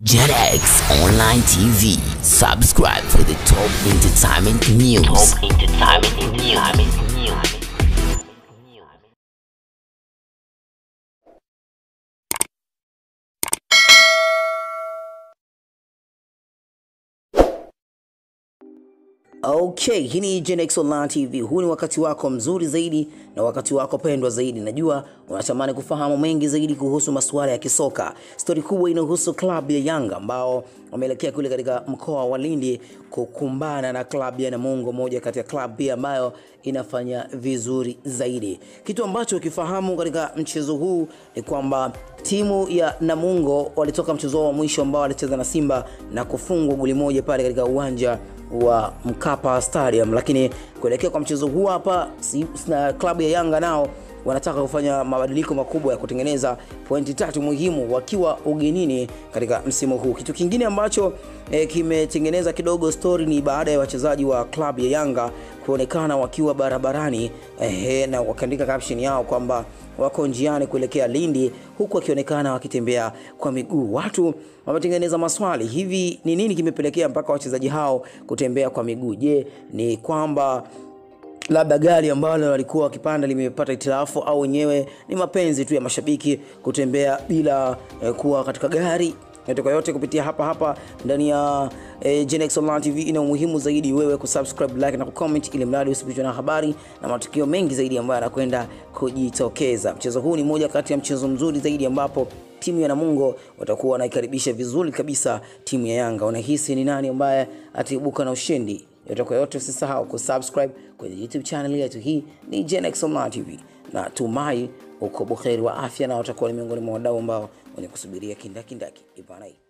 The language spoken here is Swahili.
JetX Online TV. Subscribe for the top entertainment news. Top entertainment news. Okay, hii ni Genex Online TV. Huu ni wakati wako mzuri zaidi na wakati wako pendwa zaidi. Najua unatamani kufahamu mengi zaidi kuhusu masuala ya kisoka. Stori kubwa inahusu klabu ya Yanga ambao wameelekea kule katika mkoa wa Lindi kukumbana na klabu ya Namungo, moja kati ya klabu pia ambayo inafanya vizuri zaidi. Kitu ambacho ukifahamu katika mchezo huu ni kwamba timu ya Namungo walitoka mchezo wao wa mwisho ambao walicheza na Simba na kufungwa goli moja pale katika uwanja wa Mkapa Stadium, lakini kuelekea kwa mchezo huu hapa si, na klabu ya Yanga nao wanataka kufanya mabadiliko makubwa ya kutengeneza pointi tatu muhimu wakiwa ugenini katika msimu huu. Kitu kingine ambacho e, kimetengeneza kidogo story ni baada ya wachezaji wa klabu ya Yanga kuonekana wakiwa barabarani e, na wakaandika caption yao kwamba wako njiani kuelekea Lindi huku wakionekana wakitembea kwa miguu. Watu wametengeneza maswali, hivi ni nini kimepelekea mpaka wachezaji hao kutembea kwa miguu? Je, ni kwamba labda gari ambalo walikuwa wakipanda limepata itilafu au wenyewe ni mapenzi tu ya mashabiki kutembea bila eh, kuwa katika gari yote kwa yote kupitia hapa hapa ndani ya eh, Genex Online TV. Ina umuhimu zaidi wewe kusubscribe, like na kucomment, ili mradi usipitwe na habari na matukio mengi zaidi ambayo yanakwenda kujitokeza. Mchezo huu ni moja kati ya mchezo mzuri zaidi ambapo timu ya Namungo watakuwa wanaikaribisha vizuri kabisa timu ya Yanga. Unahisi ni nani ambaye ataibuka na ushindi? yote kwa yote usisahau kusubscribe kwenye youtube channel yetu hii ni Genex Online TV na tumai uko buheri wa afya na watakuwa ni miongoni mwa wadau ambao wenye kusubiria kindakindaki ibana